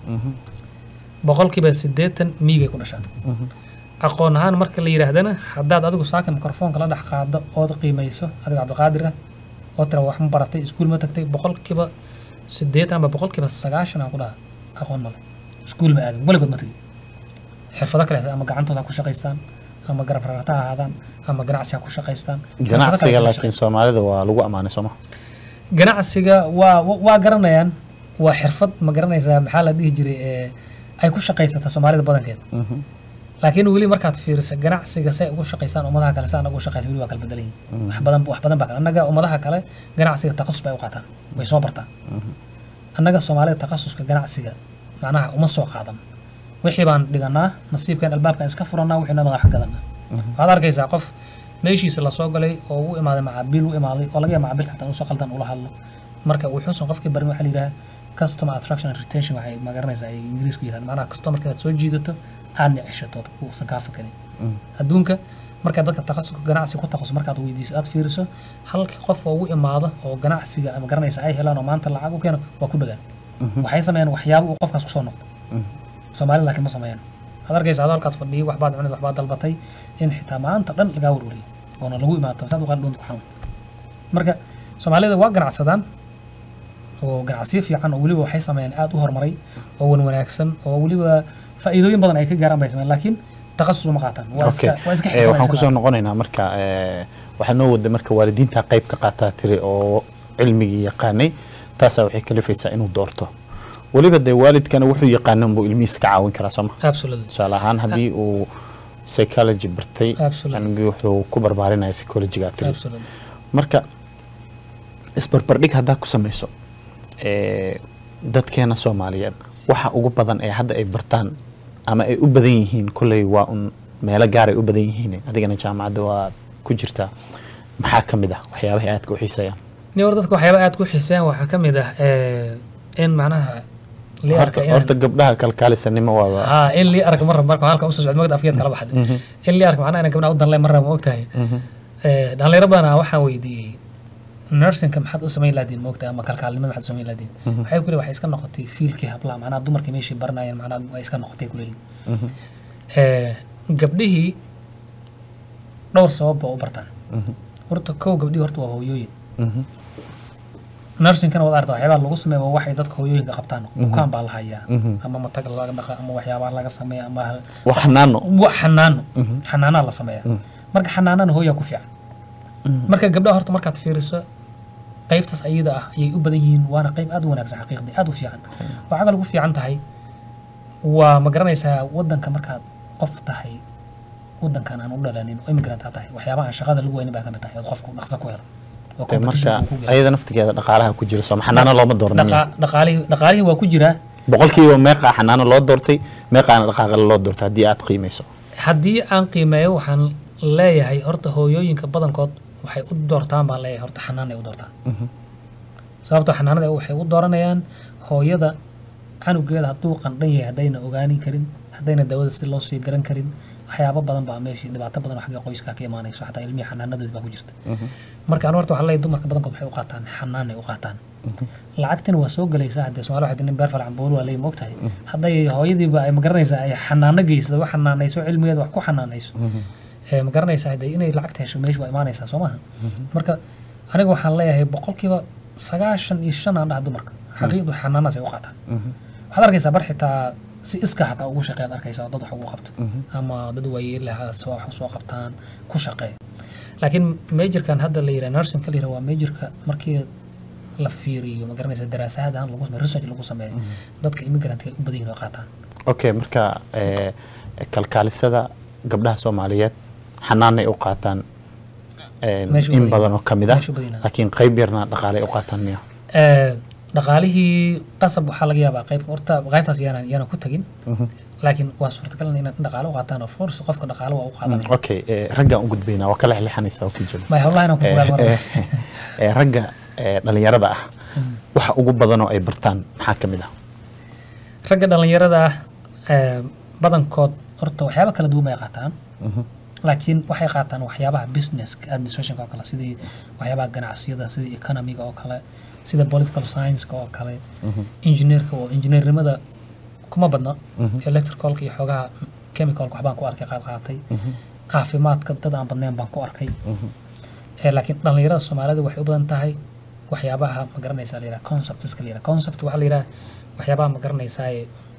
boqolkiiba siddeetan miyigay ku dhashaan aqoon ahaan marka la yidhaahdana haddaad adigu saakan mikrofoonka la dhex qaado ood qiimayso adiga cabdiqaadir ah oo tira wax ma baratay iskuul ma tagtay boqolkiiba siddeetan ama boqolkiiba sagaashan aan ku dhaha aqoon male iskuul ma aadin weligood ma tegi xirfado kale ama gacantooda ha ku shaqaystaan ama garab rarata ha ahaadaan ama ganacsi ha ku shaqaystaan Xirfado kale ganacsiga ha ku laakiin soomaalida waa lagu ammaanay soo maha ganacsiga waa wa- waa garanayaan waa xirfad ma garanaysaa maxaa la dhihi jiray ee ay ku shaqaysata soomaalida badankeed laakiin weli markaad fiiriso ganacsiga say ugu shaqaystaan ummadaha kale saan ugu shaqaysa weli waa kala bedelan yihin wax badan wax badan baa kale annaga ummadaha kale ganacsiga taqasus bay u qaataan way soo bartaan annaga soomaalida taqasuska ganacsiga macnaha uma soo qaadan wixii baan dhiganaa nasiibkan albaabkan iska furanaa wixii madax gadanaa waxaad arkaysaa qof meeshiisa lasoo galay oo u imaaday macaabiil u imaaday oo laga yaaba macaabiilta xataa usoo qaldan ula hadlo marka wuxuusan qofkii barin waxaa la yidhaha customer attraction and retention waxay ma garanaysaa ay ingiriisku yidhahdaan macnaha customerka inaad soo jiidato aadna ceshato uusan kaa fakarin adduunka markaad dadka takhasuska ganacsi ku takhasus markaad weydiiso aad fiiriso halkii qof oo ugu imaado oo ganacsiga ama garanaysa ay helaan oo maanta lacag u keeno waa ku dhagaan waxay sameeyaan waxyaabo uu qofkaas kusoo noqdo soomaalida laakiin ma sameeyaan waxaad arkaysa adoo halkaas fadhiyay waxbaad cunid waxbaad dalbatay in xitaa maanta dhan lagaa warwariyay oona lagu imaato saad uqaal dhuunta ku xanuun marka soomaalida waa ganacsadaan oo ganacsiyo fiican oo weliba waxay sameeyaan aad u horumaray oo wan wanaagsan oo weliba faa'iidooyin badan ay ka gaaraan bay sameeyaan laakiin takhasus uma qaataan waa iska waa iska Eh, waxaan kusoo xirfadaysan noqonaynaa marka eh, waxaa noo wada marka waalidiinta qayb ka qaataa tiri oo cilmigii yaqaanay taasaa waxay kalifaysaa inuu doorto weliba dee waalidkana wuxuu yaqaana unbuu ilmihiisa ka caawin karaa sooma absolutely tusaale ahaan haddii uu psychology bartay Absolutely. anigii wuxuu ku barbaarinaya psychologyga tiri absolutely marka isbarbardhig haddaa ku samayso eh, dadkeena soomaaliyeed waxa ugu badan ee hadda ay bartaan ama ay u badan yihiin kolley waa un meelo gaar ay u badan yihiin adigana jaamacadda waa ku jirtaa maxaa ka mid ah waxyaabahay aadka u xiiseeyaan ni hor dadka waxyaaba aad ku xiiseeyaan waxaa ka mid ah eh, in macnaha lii horta arka inaan- horta gabdhaha kalkaalisanimo waaba haa in lii arag marra marka halka usoo socdo magda afgeed kala baxday in lii arag macnaha inaan gabdhaha u danleen marra ma ogtahay Eh, dhalinyaro badan waxaan weydiiyey nursingka maxaad u samayn laadiin ma ogtahay ama kalkaalnimada maxaad u samayn laadiin waxay ku leeyihin waxay iska noqotay fiilkii hablaha macnaha dumarkii meeshii baranayeen macnaha way iska noqotay ku leeyihin Eh, gabdhihii dhowr sabab ba u bartaan horta kow gabdhihii horta waa hooyooyin nursingkana waad aragtaa waxyaabaha lagu sameeya waa waxay dadka hooyooyinka qabtaan bukaan baa la hayaa ama matag laga dhaqa ama waxyaabaha laga sameeya ama wax xanaano wa xanaano xanaanaa la sameeya marka xanaanana hooyaa ku fiican marka gabdhaha horta markaad fiiriso qaybtaas ayada ah ayay u badan yihiin waana qayb aad u wanaagsan xaqiiqdii aad u fiican waxaa kale ugu fiican tahay waa ma garanaysaa wadanka markaad qof tahay wadankan aan u dhalanin oo immigrant aad tahay waxyaabaha aan shaqada lagu weynin baa ka mid tahay ood qofku dhaqso ku helo oo Dee competition marka uu ku gelo. ayada naftigeeda dhaqaalaha ku jira sooma xanaano looma doorniyo Dhaqa- dhaqaalihii dhaqaalihii waa ku jiraa boqolkiiba meeqaa xanaano loo doortay meeqaana dhaqaaqale loo doortay haddii aad qiimayso haddii aan qiimeeyo waxaan leeyahay horta hooyooyinka badankood waxay u doortaan baan leeyahay horta xanaan ay u doortaan sababtoo xanaanada waxay u dooranayaan hooyada canugeeda hadduu qandhan yahay haddayna ogaani karin haddayna daawada si loo sii garan karin waxyaabo badan baa meeshii dhibaato badan oo xagga qoyska ka imaanayso xataa ilmihii xanaanadoodi baa ku jirta marka anu horta waxaa leeyahay dumarka badankood waxay u qaataan xanaanay u qaataan lacagtina waa soo gelaysaa haddee somaali waxay nin beer falacan boolu waa leeyahay moogtahay hadday hooyadiiba ay magaranaysaa ay xanaano geysado wax xanaanayso cilmigeeda wax ku xanaanayso ee ma garanaysaa hadee inay lacagta hesho meesha waa imaanaysaa soo maaha marka aniga waxaan leeyahay boqolkiiba sagaashan iyo shan aan dhaha dumarka xaqiiqdu xanaanaas ay u qaataan waxaad arkaysaa bar xitaa si iska xataa ugu shaqeeyaad arkaysaa oo dad wax ugu qabto ama dad waayeelaha soo wax soo qabtaan ku shaqeeya laakiin majorkan hadda la yidhaha nursing ka la yidhaha waa majorka markii la fiiriyo ma garanaysa daraasahaad ahaan lagu sameeyo research lagu sameeyo dadka immigrantka ay u badan yihin oo qaataan okay marka eh, kalkaalisada gabdhaha soomaaliyeed xanaanay u qaataan eh, Meesha u in badan badan oo kamid ah meesha u badan yahay. laakiin qayb yarna dhaqaalay u qaataan miya Ee, dhaqaalihii qasab waxaa laga yaabaa qayb horta qaybtaas yaana yaana ku tagin laakiin waa suurtagal inaad dhaqaale u qaataan of course qofka dhaqaale waa u qaadanaya okay eh, raggaan u gudbaynaa waa kala xilixanaysaa oo ku jiro may howlaha inaan ku Eh, fogaado eh, marka eh, ragga eh, dhalinyarada ah waxa ugu badan oo ay bartaan maxaa ka mid ah ragga dhallinyarada ah ee, badankood horta waxyaaba kala duwan bay qaataan laakiin waxay qaataan waxyaabaha business administrationka oo kale sidii waxyaabaha ganacsiyada sidii economiga oo kale sida political science-ka oo kale engineerka oo engineernimada kuma badna electricalka iyo xoogaha chemicalka waxbaan ku arkay qaad qaatay caafimaadka dad aan badnayn baan ku arkay Ee, laakiin dhallinyarada soomaalida waxay u badan tahay waxyaabaha ma garanaysaa la yidhaha conceptska la yidhaha concept waxaa la yidhaha waxyaabaha ma garanaysaa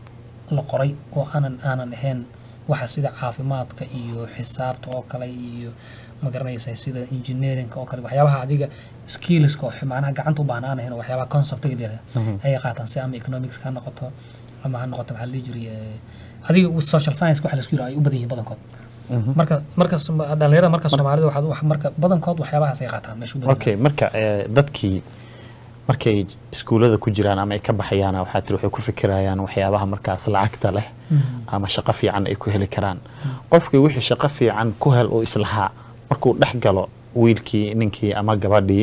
la qoray oo aanan aanan ahayn waxa sida caafimaadka iyo xisaabta oo kale iyo ma garanaysaa sida engineeringka oo kale waxyaabaha adiga skillska oo macnaha gacanta u baahan aan ahayn oo waxyaabaha conceptga la yidhaha ayay qaataan si ama economics ha noqoto ama ha noqoto maxaa la dhihi jiray eh, adiga social science waxa la isku yidhaha ay u badan yihiin badankood marka marka Soma- dhallinyarada marka soomaalida waxaad wax- marka badankood waxyaabahaas ay qaataan meesha u badan okay marka eh, dadkii markay iskuullada ku jiraan ama ay ka baxayaan waxaa tiri waxay ku fikirayaan waxyaabaha markaas lacagta leh ama shaqo fiican ay ku heli karaan qofkii wixii shaqo fiican ku hel oo islahaa markuu dhex galo wiilkii ninkii ama gabadhii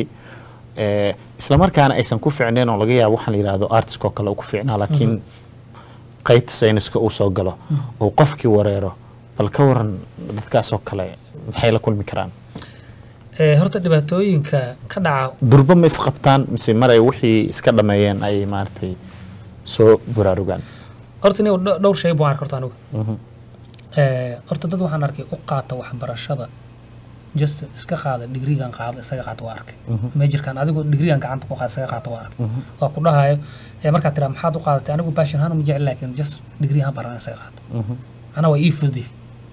eh, islamarkaana aysan ku fiicneen oo laga yaabo waxaan la yidhahdo artiska oo kale uu ku fiicnaa laakiin qaybta sayniska uu soo galo uu qofkii wareero bal ka waran dadkaasoo kale maxay la kulmi karaan Ee, horta dhibaatooyinka ka dhaca durba ma isqabtaan mise maray wixii iska dhameeyeen ay maaragtay soo buraarugaan horta nin dhowr shay buu arka horta anigu Ee, horta dad waxaan arkay u qaata waxbarashada just iska qaada digrigan qaada isaga qaata waa arkay majorkan adigu digrigan gacanta ku qaada isaga qaata waa arkay waa ku dhahayo ee markaad tiraa maxaad u qaadatay anigu passion ahaan uma jecel laakiin just digri ahaan baran isaga qaato macnaha waa ii fududyahay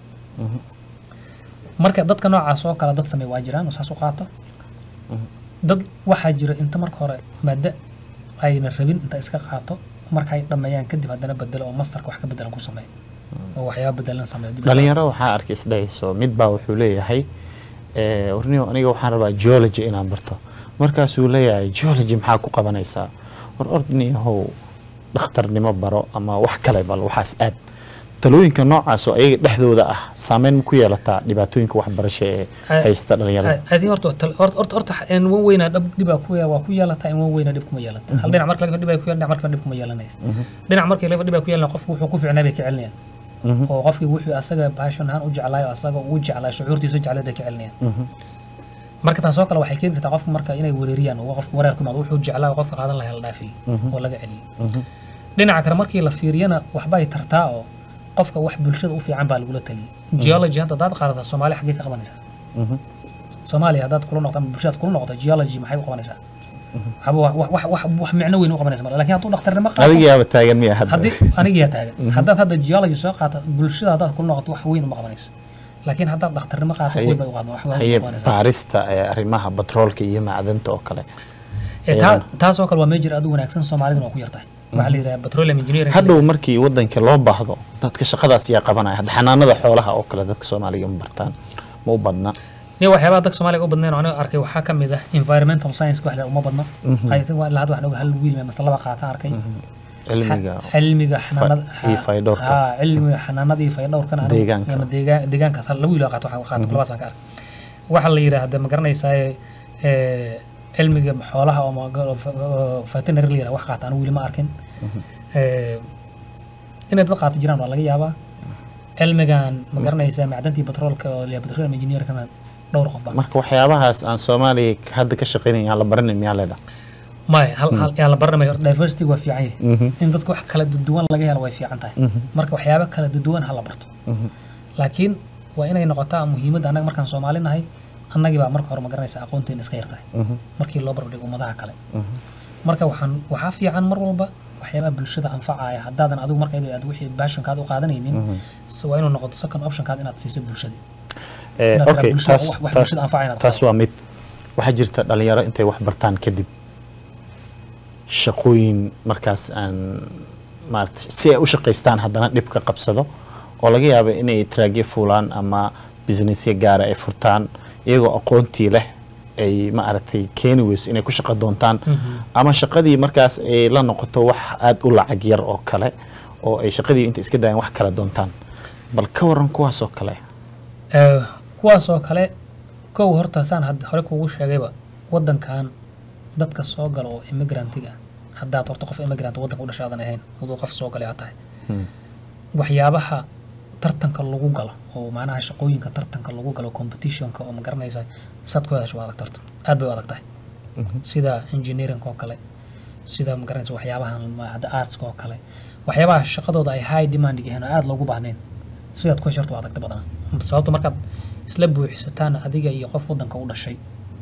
marka dadka noocaas oo kale dad samey waa jiraan oo saas u qaato dad waxaa jira inta marka hore maada ayna rabin inta iska qaato marka ay dhameeyaan kadib haddana bedelo oo masterka wax ka bedelan ku sameeyo oo waxyaaba bedelan sameeyo dib iska- dhalinyaro waxaa arkay isdhahayso mid baa wuxuu leeyahay eh, warniyo aniga waxaan rabaa geology inaan barto markaasuu leeyahay geology maxaa ku qabanaysaa war ordniyahow dhakhtarnimo baro ama wax kale bal waxaas aad talooyinka noocaas oo ayaga dhexdooda ah saameyn ma ku yeelataa dhibaatooyinka waxbarasho ee Ah, haysta dhalinyarada adi horta tal- horta horta horta in wan weynaa dhab dhibaa ku waa ku yeelataa in wan weynaa dhib kuma yeelata hal dhinac marka laga dhibaa ku yeelana dhinac marka dhib kuma yeelanaysa dhinac markii laga dhibaa ku yeelana qofku wuxuu ku fiicnaa bay ka celinayaan oo qofkii wuxuu asaga passion ahaan u jeclaayo asaga uu jeclaa shucuurtiisa jeclay bay ka celinayaan marka taasoo kale waxay keeni kartaa qofka marka inay wereeriyaan oo qofka wareer ku imaado wuxuu jeclaa oo qofka qaadan lahaa la dhaafiyey oo laga celiyey dhinaca kale markii la fiiriyana waxbay tartaa oo qofka wax bulshada u fiican baa lagula taliyey geology hadda hadaad qaadataa soomaaliya xaggee ka qabanaysaa soomaaliya haddaad kula noqdo ama bulshadaad kula noqdo geology maxay u qabanaysaa waxba wax wax wax wax wax micno weyn u qabanaysa male laakiin hadduu dhakhtarnimo qaato adigaaba taagan miya hadda haddii anigiyaa taagan haddaad hadda geology soo qaata bulshada haddaad kula noqoto wax weyn uma qabanayso laakiin haddaad dhakhtarnimo qaato Haye- weyn bay u qaban wax weyn haye u qabanaysaa baarista ee arrimaha batroolka iyo macdanta oo kale Ee, taa- taasoo kale waa major aad u wanaagsan soomaaliduna waa ku yartahay waxaa la yidhaha petroleum engineering hadhow markii wadanka loo baahdo dadka shaqadaas yaa qabanaya hadda xanaanada xoolaha oo kale dadka soomaaliga ma bartaan ma u badna niyo waxyaabaha dadka soomaaliga u badnayn oo aniga arkay waxaa ka mid ah environmental science wax la uma badna I think waa ilaa hadda waxaan oga hal wiil mase laba qaata arkay cilmiga cilmiga xanaanada iyo faydhowrka. ha cilmiga xanaanada iyo faydhowrkana anigu- Deegaanka. ama deegaan deegaankaas hal laba wiil oo qaato waxaa qaato labaasaan ka arkay waxaa la yidhaahda ma garanaysaa cilmiga xoolaha oo ma- oo fa- oo veterinary la yiraahdo wax qaata anigu weli ma arkin Eh, inay dad qaata jiraan waa laga yaabaa cilmigan ma garanaysaa macdantii batroolka oo la petroleum engineerkana dhowr qof baa marka waxyaabahaas aan soomaaliya hadda ka shaqaynayn aan la baranin miyaa leedahay maya hal hal yaa la baranamaya horta diversity waa fiican yahay Mhm, in dadka wax kala duwan laga helo way fiican tahay mhm, marka waxyaabo kala duwan ha la barto mhm. laakiin waa inay noqotaa muhiimadda annaga markaan soomaali nahay annagii baa marka hore ma garanaysa aqoonteena iska yartahay Mhm, markii loo barbardhigo ummadaha kale mhm. marka waxaan waxaa fiican mar walba waxyaabaha bulshada anfacaya haddaadan adigu marka aad wixii baashankaad u qaadanaynin Mhm. so waa inuu noqoto second optionkaad inaad siiso bulshadii Eh, Inaad okay bulshada- taas wax- wax taas bulshada anfacaya inaad taas waa mid waxaa jirta dhalinyaro intay wax bartaan kadib shaqooyin markaas aan maarata si ay u shaqaystaan haddana dhib ka qabsado oo laga yaabo inay traagyo fuulaan ama businessyo gaara ay furtaan iyagoo aqoontii leh ay maaragtay keeni weyso inay ku shaqo doontaan ama shaqadii markaas ay la noqoto wax aada u lacag yar oo kale oo ay shaqadii inta iska dayan wax kala doontaan bal ka waran kuwaas oo kale Eh, kuwaas oo kale kow horta saan had hore kuugu sheegayba wadankan dadka soo gala oo immigrantiga ah haddaad horta qof immigrant wadanka u dhashaadan ahayn aduu qof soo galay aad tahay Hmm. waxyaabaha tartanka lagu galo oo macnaha shaqooyinka tartanka lagu galo competitionka oo ma garanaysa saad ku hadasho waa adag tarto aad bay u adag tahay Mhm. sida engineering oo kale sida ma garanaysa waxyaabahan ma- hadda artska oo kale waxyaabaha shaqadooda ay high demand yihiin oo aad loogu baahnayn sidaad ku hesharto waa adagta badanaa sababta markaad isla buuxisataan adiga iyo qof wadanka u dhashay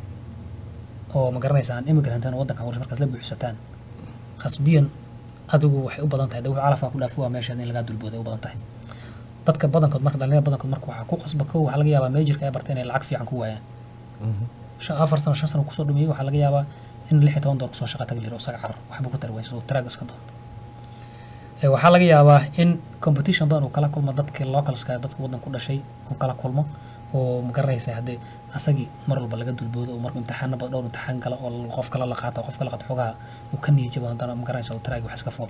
oo ma garanaysa aan immigrant ahayn oo wadanka u dhashay markaad isla buuxisataan khasbiyan adigu waxay u badan tahay de wuxuu calafka ku dhaafi waa meesha in lagaa dulbooday u badan tahay dadka badankood marka dhalinyarada badankood marka waxaa ku qasba kow waxaa laga yaabaa meejirka ay bartay inay lacag fiican ku waayaan Mhm. shan afar sano shan sano kusoo dhumiyey waxaa laga yaabaa in lix iyo toban doollar kusoo shaqa tagi liro isaga carar waxba ku tari wayso oo taraag iska doon Eh, waxaa laga yaabaa in competition badan uu kala kulmo dadka localska dadka wadanka ku dhashay uu kala kulmo oo ma garanaysa haddee asagii mar walba laga dulboodo oo markuu imtixaano badan dhowr imtixaan gala oo qof kale la qaato qof kale qaato xogaha uu ka niyijabo haddana ma garanaysa uu taraagi wax iska fuulo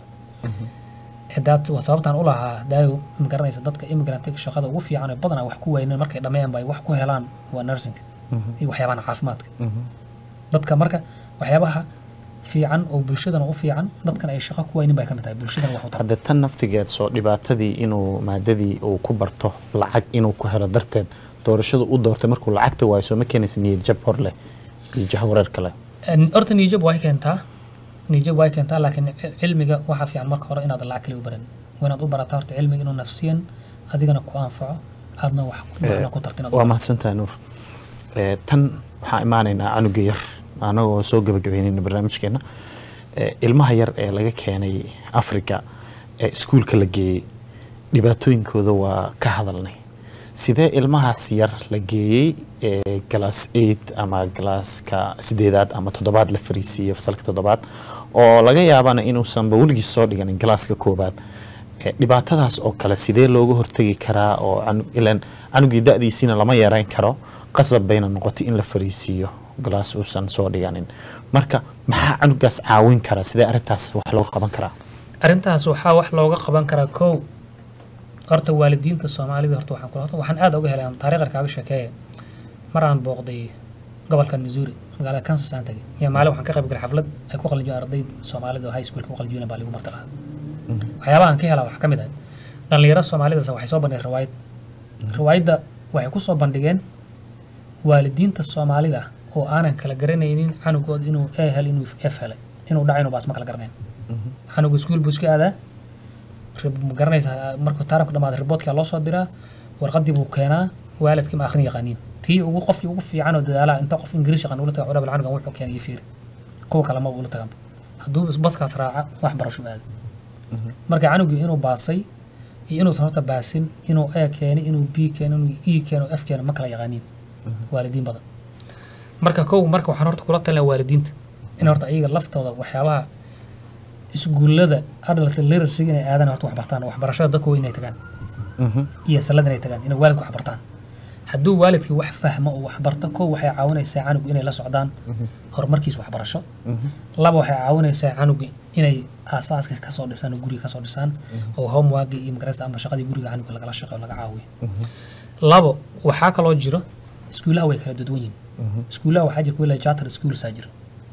daad waa sababtaan u lahaa daayo ma garanaysa dadka immigrantiga shaqada ugu fiican ee badanaa wax ku wayneen markay dhammeeyaan ba ay wax ku helaan waa nursing Mhm. iyo waxyaabahan caafimaadka Mhm. dadka marka waxyaabaha fiican oo bulshadana u fiican dadkan ay shaqo ku waynin bay ka mid tahay bulshadana wax u tara hadde tan naftigeed soo dhibaatadii inuu maadadii uu ku barto lacag inuu ku helo darteed doorashadu u doortay markuu lacagta waayo soo ma keenaysa niyad jab hor leh iyo jahwareer kale En, horta niyajab way keentaa niyajab way keentaa laakiin ci- cilmiga waxaa fiican marka hore inaad lacag kale u baran waa inaad u barataa horta cilmiga inuu nafsiyan adigana ku anfaco aadna wax waxna ku tartin waa mahadsantahay nuur Eh, tan waxaan imaanaynaa canuga yar anagoo soo gabagabeynayna barnaamijkeena Eh, ilmaha yar ee laga keenay africa ee iskuulka la geeyey dhibaatooyinkooda waa ka hadalnay sidee ilmahaas yar la geeyey ee galaas eight ama galaaska sideedaad ama toddobaad la fariisiiyey fasalka toddobaad oo laga yaabana inuusanba weligiis soo dhiganin galaaska koobaad Eh, dhibaatadaas oo kale sidee looga hortegi karaa oo canu- ilaan canugii da-diisiina lama yareyn karo qasab bayna noqotay in la fariisiiyo galaas uusan soo dhiganin marka maxaa canugaas caawin karaa sidee arrintaas wax looga qaban karaa arrintaas waxaa wax looga qaban karaa kow horta waalidiinta soomaalida horta waxaan kula waxaan aad uga helay aan taariikhar kaaga sheekeeye mar aan booqday gobolkan missouri magaalada kansas aan tagay iyo maalin waxaan ka qayb galay xaflad ay ku qalinjiyeen arday soomaalida oo high schoolka ku qalinjiyeen baa lagu marti qaaday waxyaabaha aan ka helaa waxaa ka mid ah dhallinyaro soomaalidaas waxay soo bandhigeen riwaayad riwaayadda waxay ku soo bandhigeen waalidiinta soomaalida ah oo aanan kala garanaynin canugooda inuu a hel inuu f helay inuu dhaca inuu baas ma kala garanayn canugu iskuul buu iska aadaa rib- ma garanaysaa markuu taarabka dhamaada riboodkaa loo soo diraa warqadii buu keenaa waalidkii ma akhrin yaqaaniin tii ugu qofkii ugu fiican oo dadaalaha inta qof ingiriis yaqaan ula taga cudhabal canugan wuxuu keenay iyo fiiri kuwa kale maba ula tagan hadduu baskaas raaca wax barasho aada marka canugii inuu baasay iyo inuusan horta baasin inuu a keenay inuu b keeno inuu e keeno f keeno ma kala yaqaaniin waalidiin badan marka kow marka waxaan horta kula talinaa waalidiinta in horta iyaga laftooda waxyaabaha iskuullada adult literacy inay aadaan horta wax bartaan waxbarashada dadku waa inay tagaan iyo salada inay tagaan inay waalidku wax bartaan hadduu waalidkii wax fahmo oo wax barto kow waxay caawinaysaa canugu inay la socdaan horumarkiisa waxbarasho laba waxay caawinaysaa canugi inay aasaaska kasoo dhisaan oo guriga kasoo dhisaan oo homeworki iyo magaraysa ama shaqadii guriga canuga lagala shaqeeyo laga caawiyo labo waxaa kaloo jiro iskuulaha way kala duwan yihiin iskuulaha waxaa jira kuwa charter schools aa jira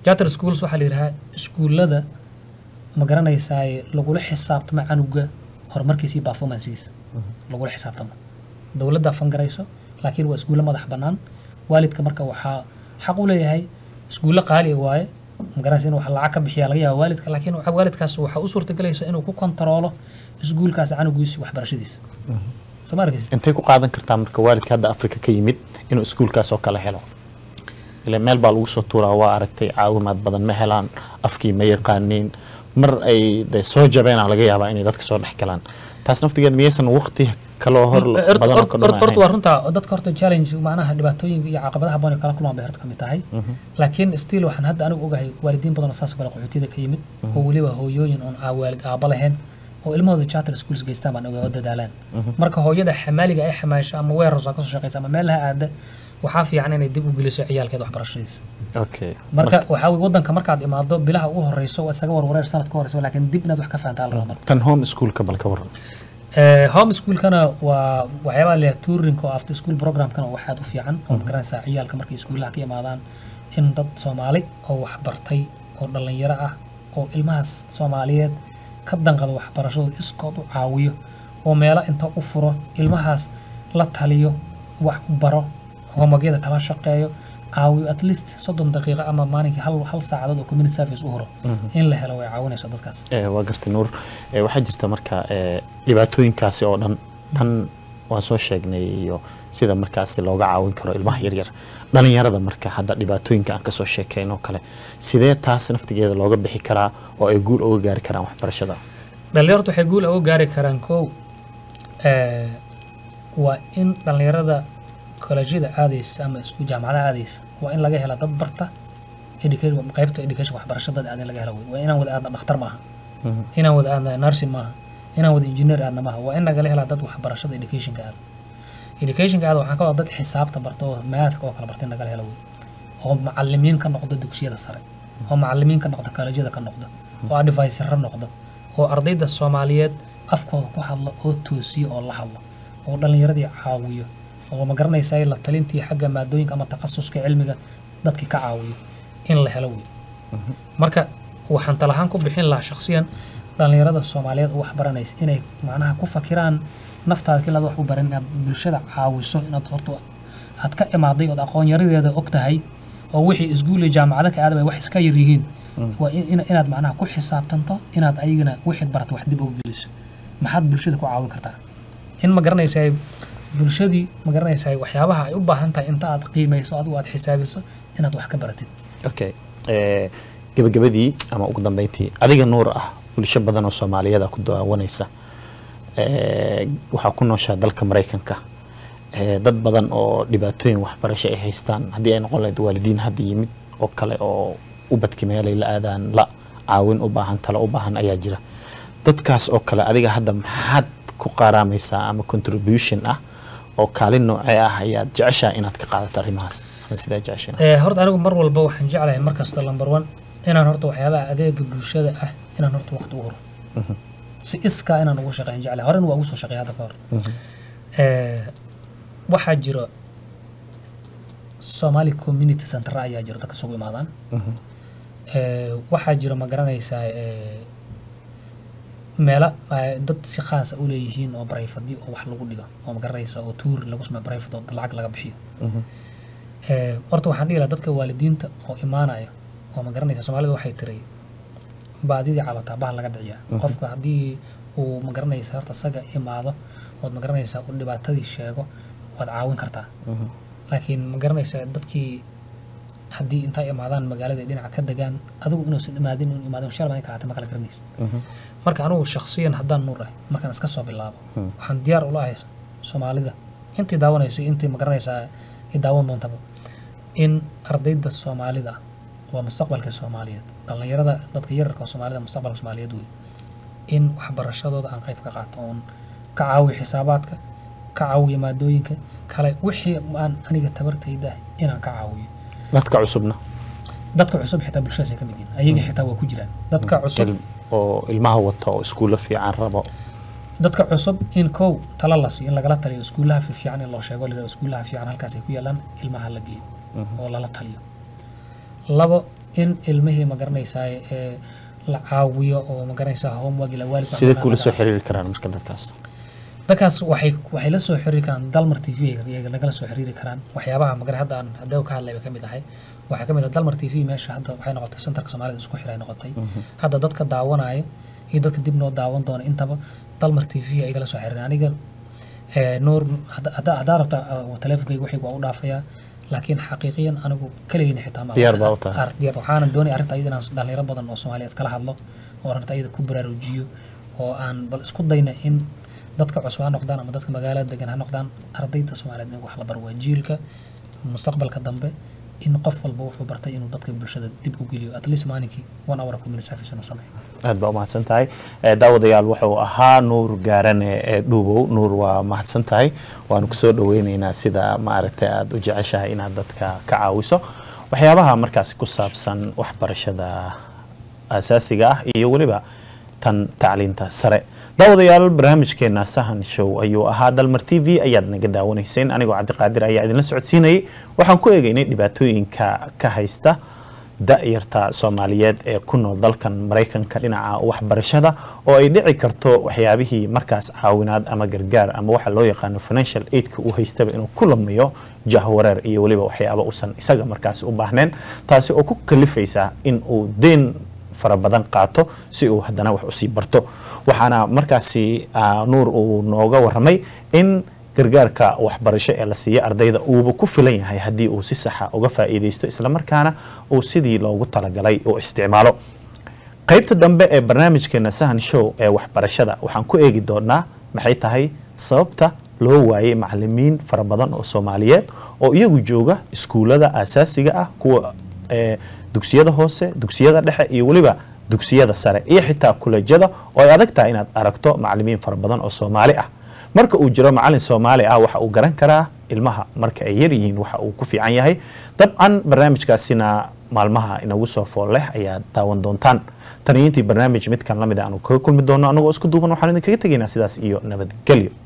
charter schools waxaa la yidhahaa iskuullada ma garanaysaa lagula xisaabtamo canuga horumarkiisa iyo performancegiisa lagula xisaabtamo dowladda fangarayso laakiin waa iskuulle madax bannaan waalidka marka waxaa xaq u leeyahay iskuulle qaali waaye magaranaysa inuu wax lacag ka bixiya laga yaaba waalidka laakiin waxa- waalidkaas waxaa u suurtagelaysa inuu ku kontaroolo iskuulkaas canugiisa waxbarashadiisa soo ma arkaysa intay ku qaadan kartaa marka waalidka hadda afrika ka yimid inuu iskuulkaas oo kale helo ile meel baa lagu soo tuuraa waa aragtay caawimaad badan ma helaan afkii ma yaqaaniin mar ay de soo jabeena laga yaabaa inay dadka soo dhex galaan taas naftigeed miyaysan waqti kaloo hor badan oo ka horta dhumahayn waa runtaa dadka horta challenge macnaha dhibaatooyinka iyo caqabadaha badan ee kala kulmaan bay horta ka mid tahay laakiin still waxaan hadda anigu ogahay waalidiin badan oo saas oo kale qaxootiyada ka yimid oo weliba hooyooyin oon aa waalid aaba lahayn oo ilmahooda charter schools geystaan baan ogahay oo dadaalaan marka hooyada xamaaliga ay xamaasho ama weerar soo kasoo shaqeysa ama meel laha aada waxaa fiican inay dib u geliso ciyaalkeeda waxbarashadiisa okay marka waxaa weye wadanka markaad imaado bilaha ugu horeyso waa isaga warwareer sanad ka horeyso laakiin dib inaad wax ka fahantaa la rabaa marka tan home schoolka bal ka waran Eh, home schoolkana waa waxyaabaha leeyahay tourinka oo after school programkana waa waxaad u fiican oo magaranaysaa ciyaalka markay iskuulaha ka imaadaan in dad soomaali oo wax bartay oo dhallinyaro ah oo ilmahaas soomaaliyeed ka danqada waxbarashadooda iskood u caawiyo oo meelo inta u furo ilmahaas la taliyo wax baro homogyada kala shaqeeyo caawiyo at least soddon daqiiqo ama maalinkii hal hal saacadood oo community service u horo in la helo way caawinayso dadkaas Eh, waa gartay nuur Eh, waxaa jirta marka eh, dhibaatooyinkaasi oo dhan tan waan soo sheegnay iyo sida markaasi looga caawin karo ilmaha yaryar dhalinyarada marka hadda dhibaatooyinka aan kasoo sheekayn oo kale sidee taas naftigeeda looga bixi karaa oo ay guul uga gaari karaan waxbarashada dhalinyaradu waxay guul uga gaari karaan kow eh, waa in dhalinyarada kolejyada aadaysa ama isku jaamacadaha aadaysa waa in laga hela dad barta education qaybta education waxbarashada dad aadan laga hela wey waa inaan wada aadna dhakhtar maaha inaan wada aadna nursing maaha inaan wada engineer aadna maaha waa in nagala helaa dad waxbarashada educationka aada educationka aada waxaan ka wada dad xisaabta barta oo mathka oo kale barta in nagala hela wey oo macalimiin ka noqda dugsiyada sare oo macalimiin ka noqda kolejyada ka noqda oo advisor noqda oo ardayda soomaaliyeed afkooda ku hadla oo toosiyo oo la hadla oo dhallinyaradii caawiyo oo ma garanaysaa la talintii xagga maadooyinka ama takhasuska cilmiga dadkii ka caawiyo in la helo wey marka waxaan talahaan ku bixin lahaa shakhsiyan dhallinyarada soomaaliyeed oo wax baranaysa inay macnaha ku fakiraan naftaada kilaad wax u baran inaad bulshada caawiso inaad horta aad ka imaaday ood aqoon yaradeeda og tahay oo wixii isguul iyo jaamacado ka aadaba ay wax iska yar yihiin waa in- in- inaad macnaha ku xisaabtanto inaad ayagana wixid barata wax dib uga geliso maxaad bulshada ku caawin kartaa in ma garanaysaa bulshadii ma garanaysaa waxyaabaha ay u baahan tahay inta aad qiimayso adigu aad xisaabiso inaad wax ka baratid okay Eh, gebagabadii ama ugu dambeyntii adiga nuur ah bulsho badan oo soomaaliyeed ku daawanaysa Eh, waxaa ku nooshaa dalka maraykanka Eh, dad badan oo dhibaatooyin waxbarasho ay haystaan haddii ay noqon lahayd waalidiin hadda yimid oo kale oo ubadki meelay la aadaan la caawin u baahan talo u baahan ayaa jira dadkaas oo kale adiga hadda maxaad ku qaaraamaysaa ama contribution ah oo kaalin noocee ah ayaad jeceshaa inaad ka qaadato arrimahaas ama sidaa jeceshaa Eh, horta anigu mar walba waxaan jeclahay mar kasta number one inaan horta waxyaabaha adeega bulshada ah inaan horta waqti u horo si iskaa inaan ugu shaqeyn jeclahay horena waa ugu soo shaqeey hadda ka hor Eh, waxaa jiro somali community center ayaa jiro dadka isugu imaadaan Eh, waxaa jiro ma garanaysaa eh, meelo eh, dad si khaasa u leeyihiin oo barayfadi oo wax lagu dhigo oo ma garanaysa oo tuur lagu sameeyo barayfad oo lacag laga bixiyo Eh, horta waxaan dhihi lahaa dadka waalidiinta oo imaanaya oo ma garanaysa soomaalida waxay tiray baadidii cabataa bahal laga dhiciyaa qofka haddii uu ma garanaysa horta isaga imaado ood ma garanaysa uu dhibaatadii sheego waad caawin kartaa laakiin ma garanaysa dadkii haddii intay imaadaan magaalada ay dhinaca ka degaan adigu inuusan imaadin inuu imaadin shal maalin kalaate ma kala garanaysa marka anigu shakhsiyan haddaan nuur ahay markaan iska soo bilaabo waxaan diyaar ula ahay soomaalida intii daawanayso iyo intii ma garanaysaa i daawan doontaba in ardayda soomaalida ah waa mustaqbalka soomaaliyeed dhallinyarada dadka yararka oo soomaalida mustaqbalka soomaaliyeed wey in waxbarashadooda aan qayb ka qaato oon ka caawiyo xisaabaadka ka caawiyo maadooyinka kale wixii aan aniga tabartayda ah inaan ka caawiyo dadka cusubna dadka cusub xitaa bulshadaas ay ka mid yihiin ayaga xitaa waa ku jiraan dadka cusub il- oo ilmaha wata oo iskuulo fiican rabo dadka cusub in kow tala la siiyo in lagala taliyo iskuulaha fiican in loo sheego la yidhahdo iskuulaha fiican halkaas ay ku yaalaan ilmaha la geeyo oo lala taliyo labo in ilmihii ma garanaysaa ee la caawiyo oo ma garanaysaa homework ila waalidka sidee kula waxbarashada- soo xiriiri karaan marka dadkaas dadkaas waxay waxay la soo xiriiri karaan dalmar t v iyaga nagala soo xiriiri karaan waxyaabaha magara hadda aan hadda ka hadlay bay ka mid ahay waxaa ka mid ah dalmar t v meesha hadda waxay noqotay centerka soomaalida isku xiray noqotay hadda dadka daawanaya iyo dadka dib noo daawan doona intaba dalmar t v ay igala soo xiriireen aniga ee, nuur hadda- hadda haddaa rabta uh, teleefonkayga waxaygu waa u dhaafayaa laakiin xaqiiqiyan anigu keligeyna xitaa ma Diyaar baa u tahay. Ar- diyaar waxaana doonaya arrinta ayada inaan dhalinyaro badan oo soomaaliyeed kala hadlo oo arrinta ayada ku baraarujiyo oo aan bal isku dayna in dadka cusub ha noqdaan ama dadka magaalada degan ha noqdaan ardayda soomaaliyeed in wax la baro waa jiilka mustaqbalka dambe in qof walba wuxuu bartay inuu dadka bulshada dib u geliyo at least maalinkii one hour community service inuu sameeyo aad baa umahadsan tahay Eh, daawadayaal wuxuu ahaa nuur gaarane ee dhuubow nuur waa mahadsan tahay waanu kusoo dhaweyneynaa sida maaragtay aad u jeceshahay inaad dadka ka caawiso waxyaabaha markaasi ku saabsan waxbarashada asaasiga ah iyo weliba tan tacliinta sare daawadayaal barnaamijkeena sahan show ayuu ahaa dalmar t v ayaad naga daawanayseen anigoo cabdiqaadir ayaa idinla socodsiinayay waxaan ku eegaynay dhibaatooyinka ka haysta da-yarta soomaaliyeed ee ku nool dalkan maraykanka dhinaca waxbarashada oo ay dhici karto waxyaabihii markaas caawinaad ama gargaar ama waxa loo yaqaano financial aidka uu haystaba inuu ku lamiyo jahwareer iyo weliba waxyaaba uusan isaga markaas u baahneen taasi oo ku kalifaysa in uu deen fara badan qaato si uu haddana wax usii barto waxaana markaasi ah, nuur uu nooga waramay in gargaarka waxbarasho ee la siiya ardayda uuba ku filan yahay haddii uu si saxa uga faa'iidaysto islamarkaana uu sidii loogu talagalay uu isticmaalo qaybta dambe ee barnaamijkeena sahan show ee waxbarashada waxaan ku eegi doonaa maxay tahay sababta loo waayay macalimiin fara badan oo soomaaliyeed oo iyagu jooga iskuulada asaasiga ah kuwa ee dugsiyada hoose dugsiyada dhexe iyo weliba dugsiyada sare iyo xitaa kulejyada oo ay adag tahay inaad aragto macalimiin fara badan oo soomaali ah marka uu jiro macalin soomaali ah waxa uu garan karaa ilmaha marka ay yar yihiin waxa uu ku fiican yahay dabcan barnaamijkaasina maalmaha inagu soo fool leh ayaad daawan doontaan taniyo intii barnaamij midkan lamid a aanu kaga kulmi doono anagoo isku duuban waxaan idinkaga tegaynaa sidaas iyo nabadgelyo